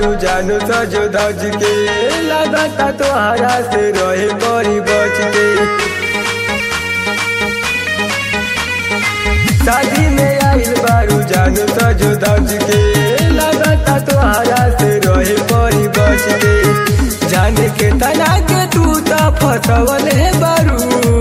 बारू जानू सजो धज के लगता तोहरा से रहे बड़ी बच के शादी में आइल बारू जानू सजो धज के लगता तोहरा से रहे बड़ी बच के जाने के तना के तू ता फसवल है बारू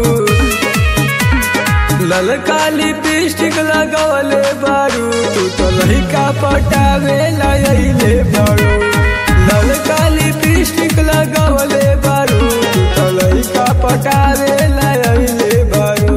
ललका लिपस्टिक लगवले बारू तू तो लहिका पटावे लाइले बारू ललका लिपस्टिक लगवले बारू तू तो लहिका पटावे लाइले बारू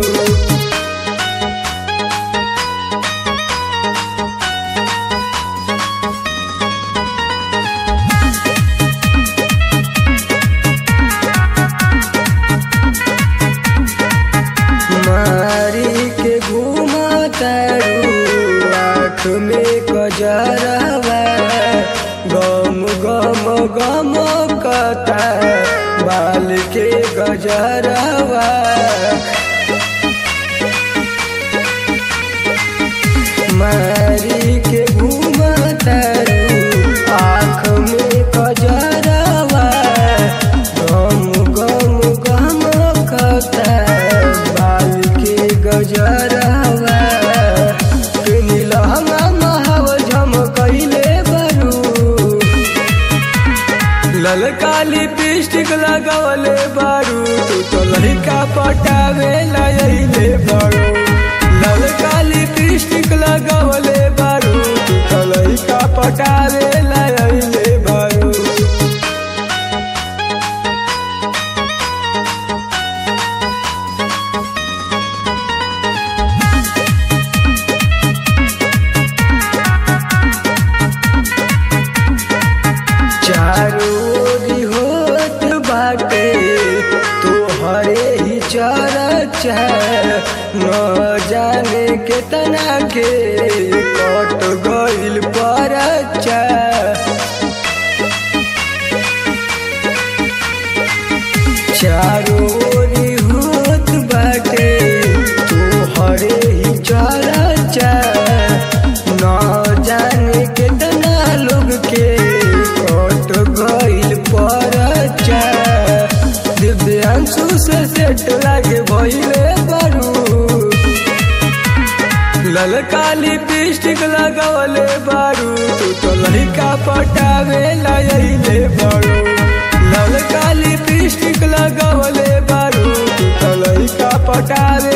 मारी के घूमा तारू आँख में कजरवा गम गम गम कता बाल के गजरवा मारी के घूमा तारू आँख में कजरवा गम गम गम कता बाल के गजरवा के नीलहंगा महाव झमकैले बरू ललका लिपस्टिक लगवले बारू तू तो लड़का पटावे लाइले बारू ललका लिपस्टिक लगवले बारू तू तो लड़का पटावे लाइले बारू चारों ओरी होत बाटे तोहरे ही चरचा न जाने केतना के कट गइल परचा चारों ओरी होत बाटे तोहरे ही चरचा न जाने केतना लोग के कट गइल परचा दिव्यांशु से सेट लागे भइले बारू ललका लिपस्टिक लगवले बारू तू तो लड़का पटावे लाइले बारू ललका लिपस्टिक लगवले बारू तू तो लड़का पटावे